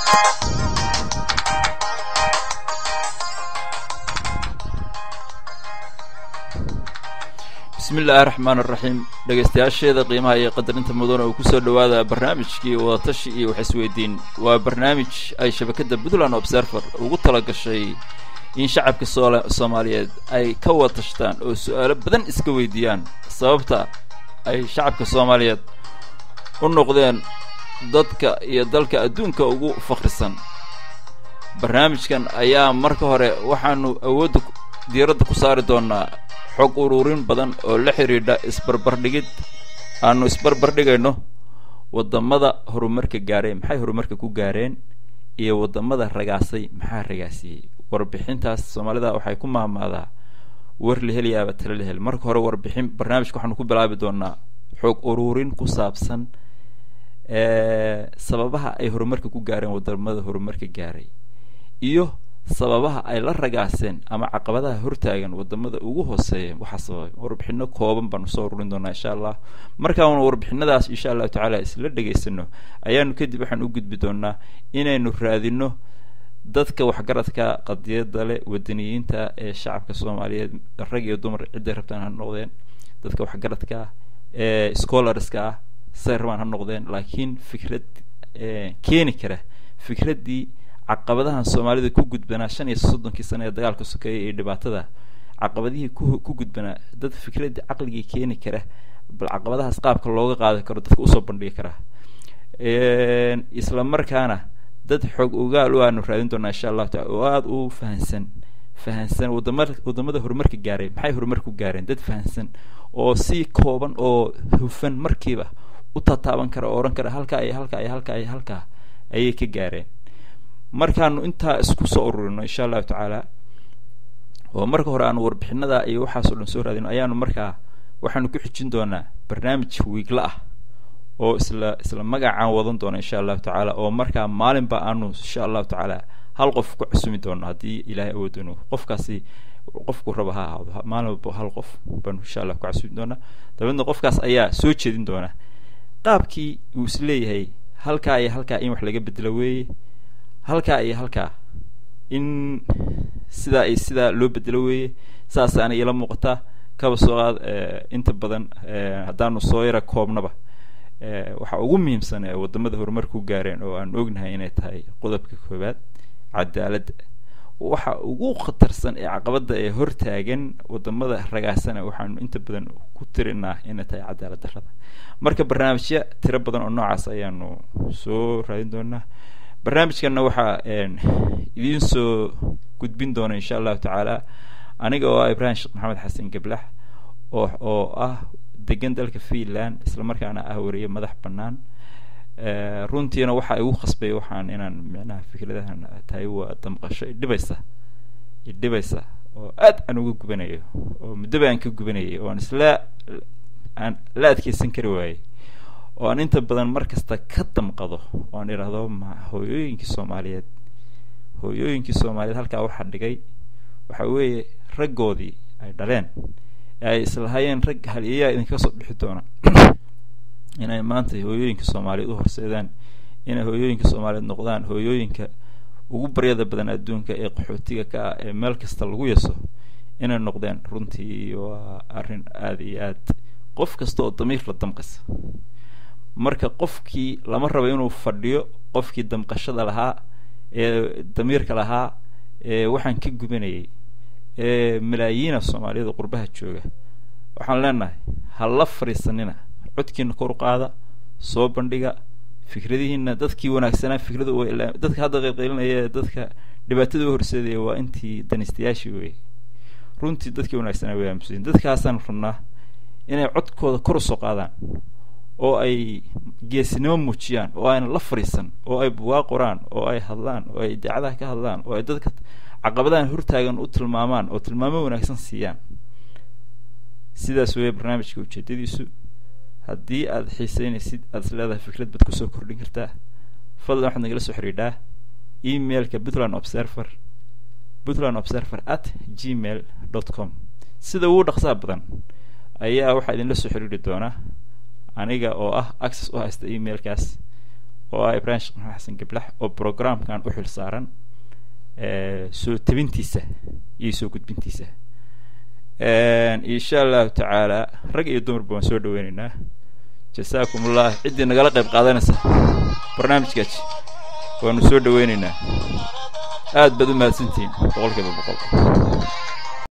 bismi illaahi raxmaan araxiim dhegaystayaasheeda qiimaha iyo qadarinta mudana uu kusoo dhowaada barnaamijkii wadatashi iyo wax isweydiin waa barnaamij ay shabakadda puntland observer ugu tala gashay in shacabka soomaaliyeed ay ka wada tashtaan oo su-aalo badan iska weydiiyaan sababta ay shacabka soomaaliyeed u noqdeen dadka iyo dalka adduunka ugu fakhrisan barnaamijkan ayaa marka hore waxaanu awoodda diiradda ku saari doonaa xog ururin badan oo la xidhiidha isbarbardhigid aanu isbarbardhigayno waddamada horumarka gaareen maxay horumarka ku gaareen iyo waddamada ragaasay maxaa ragaasiyey warbixintaas soomaalida waxay ku maamaadaa war la helayaaba tala la hel marka hore warbixin barnaamijka waxaanu ku bilaabi doonaa xog ururin ku saabsan sababaha ay horumarka ku gaareen waddamada horumarka gaaray iyo sababaha ay la ragaaseen ama caqabadaha hortaagan wadamada ugu hooseeya waxaa sababay warbixino kooban baanu soo ururin doonaa insha allah markaanu warbixinadaas insha allahu tacaala isla dhegaysano ayaanu kadib waxaan u gudbi doonaa inaynu raadino dadka waxgaradka qadiyada leh wadaniyiinta ee shacabka soomaaliyeed rag iyo dumar cidday rabtaan ha noqdeen dadka waxgaradka ah ee scholarska ah say rabaan ha noqdeen laakiin fikrad keeni kara fikraddii caqabadahan soomaalida ku gudbanaa shan iyo soddonkii sano ee dagaalka sokeeya iyo dhibaatada caqabadihii ku ku gudbanaa dad fikraddii caqligii keeni kara bal caqabadahaas qaabka looga qaadi karo dadka usoo bandhigi karaa isla markaana dad xoog ogaal u aanu raadin doonaa insha allahu taala oo aada u fahansan fahansan wadama waddamada horumarka gaaray maxay horumar ku gaareen dad fahansan oo si kooban oo hufan markiiba u tataaban kara oo odhan kara halkaa iyo halkaa iyo halkaa iyo halkaa ayay ka gaareen markaanu intaa isku soo ururino insha allahu tacaala oo marka hore aanu warbixinada iyo waxaasoo dhan soo raadino ayaanu markaa waxaanu ku xijin doonaa barnaamij wiigla ah oo isla isla magacaan wadan doona insha allahu tacaala oo markaa maalinba aanu insha allahu tacaala hal qof ku cusumi doono haddii ilaahay awoodano qofkaasi qofku raba ha ahaado maalin walba hal qof baanu insha allah ku casumi doonaa dabeedna qofkaas ayaa soo jeedin doona qaabkii uu is leeyahay halkaa iyo halkaa in wax laga bedelo weeye halkaa iyo halkaa in sidaa iyo sidaa loo bedelo weeye saasaana iila muuqataa kaba soo qaad inta badan haddaanu soo yara koobnaba waxaa ugu muhiimsan ee waddamada horumar ku gaareen oo aan ognahay inay tahay qodobka koowaad cadaaladda waxa ugu khatarsan ee caqabadda ee hortaagan waddamada ragaasana waxaanu inta badan ku tirinaa inay tahay cadaalad darrada marka barnaamijya tiro badan oo noocaas ayaanu soo raadin doonaa barnaamijkanna waxaa idiin soo gudbin doona insha allahu tacaala aniga oo ah ibrahim sheekh maxamed xasan geblax oo oo ah degan dalka finland isla markaana ah wariye madax bannaan runtiina waxaa igu khasbay waxaan inaan micnaha fikradahan tahay waa damqasho idhibaysa idhibaysa oo aad aan uga gubanayo oo muddoba aan ka gubanayay oo aan isla aan la adkeysan kari waayey oo aan inta badan mar kasta ka damqado oo aan idhaahdo ma hooyooyinkii soomaaliyeed hooyooyinkii soomaaliyeed halkaa waxaa dhigay waxa weeye raggoodii ay dhaleen ee ay islahaayeen rag haliyayaa idinka soo bixi doona inay maanta hooyooyinka soomaaliyeed u horseedaan inay hooyooyinka soomaaliyeed noqdaan hooyooyinka ugu baryada badan adduunka ee qaxootiga ka ah ee meel kasta lagu yaso inay noqdeen runtii waa arrin aada iyo aad qof kasta oo damiir la damqaysa marka qofkii lama rabo inuu fadhiyo qofkii damqashada lahaa ee damiirka lahaa ee waxaan ka gubanayay ee malaayiina soomaaliyada qurbaha jooga waxaan leenahay ha la fadhiisanina codkiina kor u qaada soo bandhiga fikradihiina dadkii wanaagsanaa fikrada dadka hadda qaylqaylinaya ee dadka dhibaatada u horseedaya waa intii danistayaashii wey runtii dadkii wanaagsanaa way aamusayin dadkaasaan rabnaa inay codkooda kor usoo qaadaan oo ay geesinimo muujiyaan oo ayna la fadhiisan oo ay bugaa qoraan oo ay hadlaan oo ay idaacadaha ka hadlaan oo ay dadka caqabadahan hortaagan u tilmaamaan oo tilmaamo wanaagsan siiyaan sidaas weeye barnaamijka ujeedadiisu haddii aada xiiseynaysid aada is leedahay fikrad baad kusoo kordhin kartaa fadlan waxaad nagala soo xidhiidhaa emailka puntland observer puntland observer at gmail dot com sida ugu dhaqsaha badan ayaa waxaa idinla soo xidhiidhi doonaa aniga oo ah access u haysta emailkaas oo ah ibraahim sheekh maxamed xasan geblax oo programkan u xil saaran soo tebintiisa iyo soo gudbintiisa insha allahu tacaala rag iyo dumarba waan soo dhaweyneynaa jasaakum ullah ciddii nagala qayb qaadanaysa barnaamijkaas waanu soo dhaweyneynaa aad baad u mahadsantihiin boqol kiiba boqol